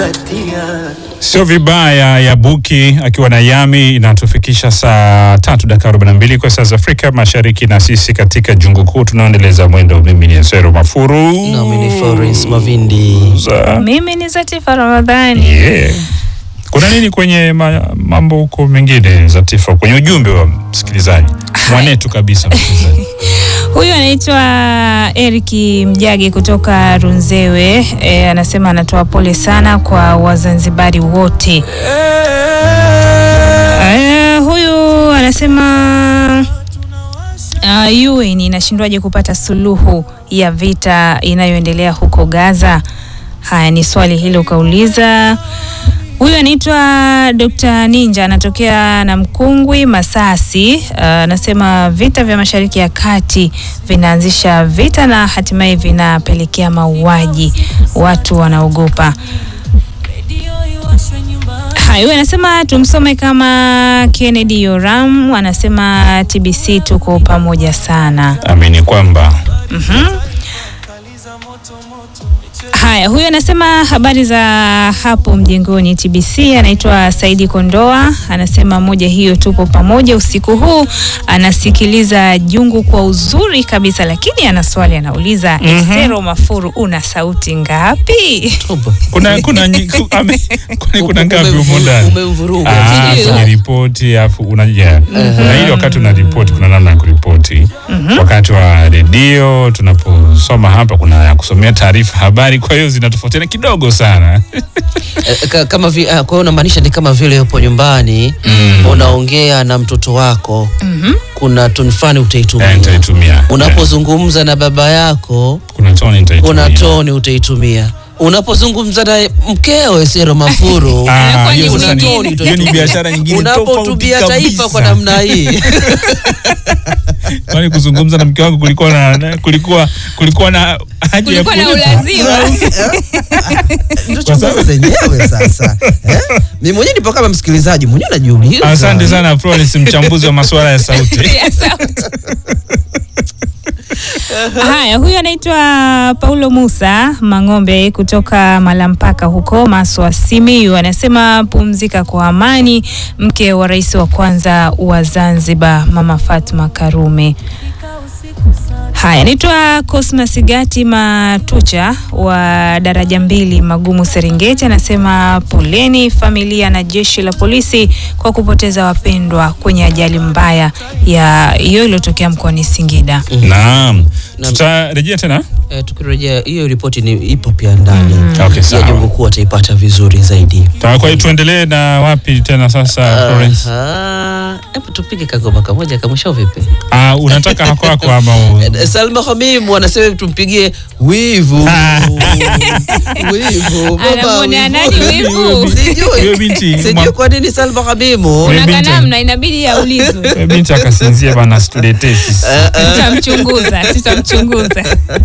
Sio vibaya ya Buki akiwa na Yami inatufikisha saa tatu dakika arobaini na mbili kwa saa za Afrika Mashariki, na sisi katika jungu kuu tunaendeleza mwendo. Mimi ni Zero Mafuru Nami ni Florence Mavindi. Za- Mimi ni Zatifa Ramadhani. yeah. Kuna nini kwenye ma, mambo huko mengine Zatifa, kwenye ujumbe wa msikilizaji mwanetu kabisa msikilizaji Huyu anaitwa Eriki Mjage kutoka Runzewe. E, anasema anatoa pole sana kwa Wazanzibari wote. E, huyu anasema uh, UN inashindwaje kupata suluhu ya vita inayoendelea huko Gaza? Haya, ni swali hilo ukauliza. Huyu anaitwa Dr. Ninja anatokea na Mkungwi Masasi. Uh, Anasema vita vya Mashariki ya Kati vinaanzisha vita na hatimaye vinapelekea mauaji, watu wanaogopa. Haya, huyu anasema tumsome kama Kennedy Yoram, anasema TBC tuko pamoja sana. amini kwamba Haya, huyu anasema habari za hapo mjengoni TBC. Anaitwa Saidi Kondoa, anasema moja hiyo, tupo pamoja usiku huu. Anasikiliza jungu kwa uzuri kabisa, lakini ana swali anauliza, Esero Mafuru, una sauti ngapi? Toba. kuna kuna nyi- ku- ame- kwani kuna ngapi humo ndani? Umemvuruga. Ah, Sijui. kwenye ripoti afu unaja na ili wakati una ripoti kuna namna ya kuripoti. Wakati wa redio tunaposoma hapa kuna ya kusomea taarifa habari, kwa hiyo zinatofautiana kidogo sana. Eh, ka- kama vi, ah, kwa hiyo unamaanisha ni kama vile upo nyumbani unaongea na mtoto wako kuna toni fulani Eh, utaitumia nitaitumia. unapozungumza na baba yako kuna toni nitaitumia. kuna toni utaitumia unapozungumza na mkeo Esero Mafuru Ah, Inakuwa hiyo ni sasa ni- nyingine. hiyo ni biashara nyingine tofauti unapohutubia taifa kwa kabisa. namna hii Kwani kuzungumza na mke wangu kulikuwa na na- kulikuwa kulikuwa na haja ya Kulikuwa na kulipa? ulazima. Ndio Kwa sababu- chunguza zenyewe sasa eh? Mimi mwenyewe nipo kama msikilizaji mwenyewe najiuliza. Asante sana Florence, mchambuzi wa masuala ya sauti. Ya sauti. Haya, huyu anaitwa Paulo Musa Mang'ombe kutoka Malampaka huko Maswa, Simiyu. Anasema pumzika kwa amani, mke wa rais wa kwanza wa Zanzibar Mama Fatma Karume. Haya, anaitwa Cosmas Gati Matucha wa daraja mbili Magumu, Serengeti. Anasema poleni familia na jeshi la polisi kwa kupoteza wapendwa kwenye ajali mbaya ya hiyo iliyotokea mkoani Singida. Naam. Naam. Tutarejea tena. Eh, tukirejea hiyo ripoti ni ipo pia ndani Okay, ya sawa. jungu kuu ataipata vizuri zaidi. Ta- Kwa hiyo tuendelee na wapi tena sasa Florence? Aha. Hebu tupige kagoma kamoja kamwisho vipi? Ah, unataka hako hako ama u- Eh, Salma Hamim wanasema tumpigie wivu. Wivu. Baba, Anamwonea nani wivu? Sijui. Huyo binti Sijui mwa- kwa nini Salma Hamimu Wewe Kuna binti- kanamna inabidi aulizwe. huyo binti akasinzia bana, situletee sisi. Tutamchunguza, tutamchunguza.